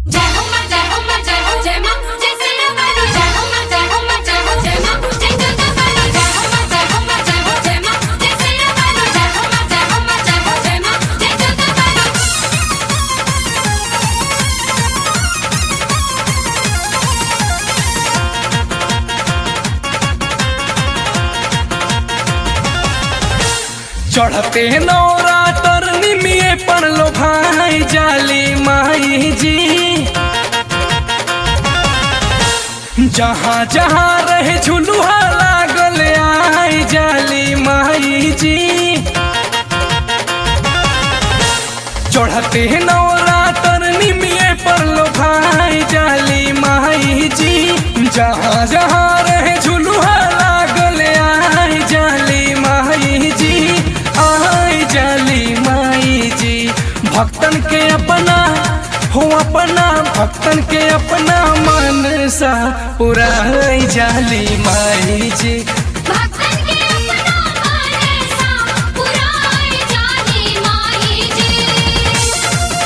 जय हो मां जय हो मां जय हो जय मां जय सिया बानो जय हो मां जय हो मां जय हो जय मां जय जगह बानो जय हो मां जय हो मां जय हो जय मां जय सिया बानो जय हो मां जय हो मां जय हो जय मां जय जगह बानो चढ़ते नौरा तरनी में पर लो भाई जाली माई जी जहाँ जहाँ रहे झुलुहा लागल आई जाली माई जी चढ़ते नौरा तरनी में पर लो भाई जाली माई जी जहाँ जहाँ रहे झुलुहा लागल आई जाली माई जी आई जाली माई जी भक्तन के अपना हो अपना भक्तन के अपना मन सा पूरा जाली माई जी भक्तन के अपना माने सा पुराई जानी माई जी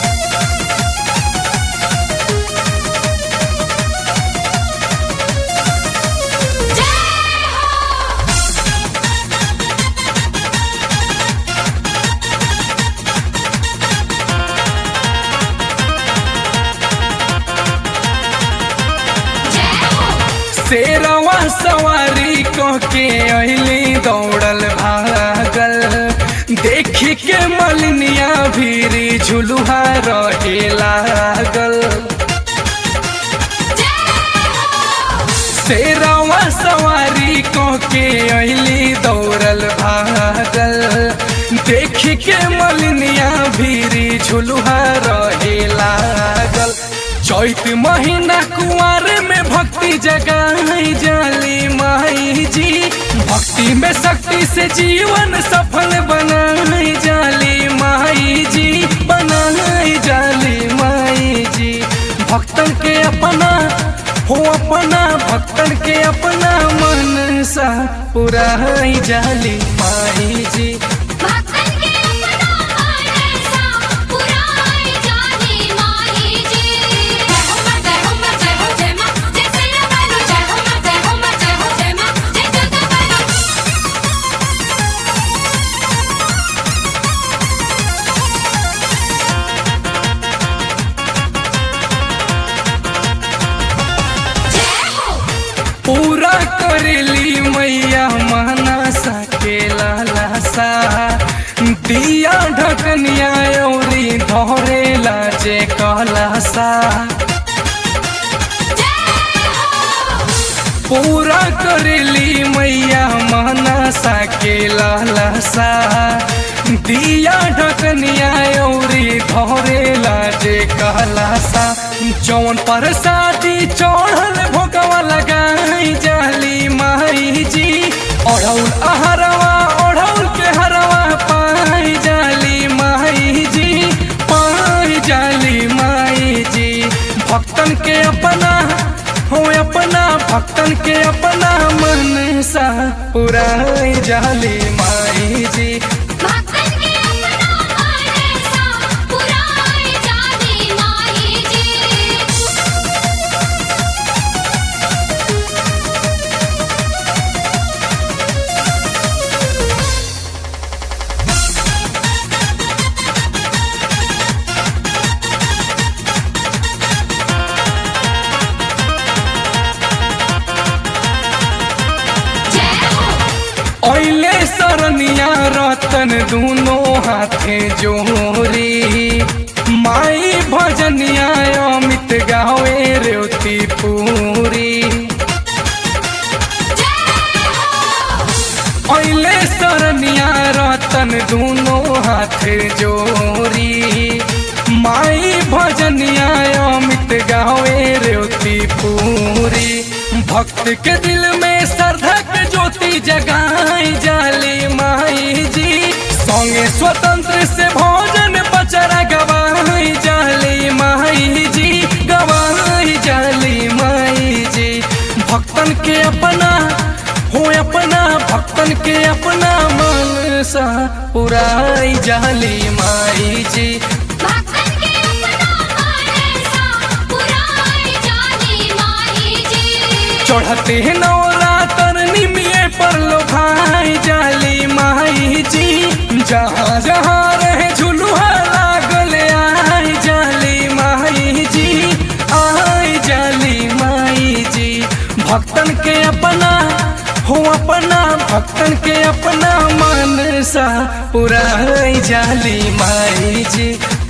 जय हो जय हो शेरवा सवारी कह के अली दौड़ल भागल देखी के मलिनिया भीरी झुलुहा रहे लागल शेरवा सवारी कह के अली दौड़ल भागल देखी के मलिनिया भीरी झुलुहा रहे लागल चैत महीना कुआर में भक्ति जगाई जाली माई जी भक्ति में शक्ति से जीवन सफल बनाई जाली माई जी बनाई जाली माई जी भक्तन के अपना हो अपना भक्तन के अपना मन सा पूरा जाली माई जी भक्तन के अपना माने सा पुराई जानी माई जी जय हो मां जय हो मां जय हो जय मां जय सिया बानो जय हो मां जय हो मां जय हो जय मां जय जगह बानो जय हो पूरा करेली मैया मानसा के लालसा दिया ढकनिया औरी धरे लाजे कलसा पूरा करेली मैया मानसा के लालसा दिया ढकनिया औरी धरे लाजे कलसा जौन पर शादी चढ़ल भोगवा लगाई जाली माई जी ओढ़ौल अहरवा ओढ़ौल के हरवा पाई जाली माई जी पाई जाली माई जी भक्तन के अपना हो अपना भक्तन के अपना मन सा पूरा जाली माई जी भक्तन के अपना माने सा पुराई जानी माई जी जय हो ओइले सरनिया रतन दूनो हाथे जोरी माई भजनिया अमित गावे रेवती पूरी ओइले सरनिया रतन दूनो हाथे जोरी माई भजनिया अमित गावे रेवती पूरी भक्त के दिल में श्रद्धा के ज्योति जगाई जाली माई जी संगे स्वतंत्र से भोजन बचरा गवाई जाली माई जी गवाई जाली माई जी भक्तन के अपना हो अपना भक्तन के अपना मन सा पुराई जाली माई जी भक्तन के अपना माने सा चढ़ते नवरातर निमिये पर लो भाई जाली माई जी जहाँ जहाँ रहे झुलुहा लागल आई जाली माई जी आई जाली माई जी भक्तन के अपना हो अपना भक्तन के अपना मन सा पुराई जाली माई जी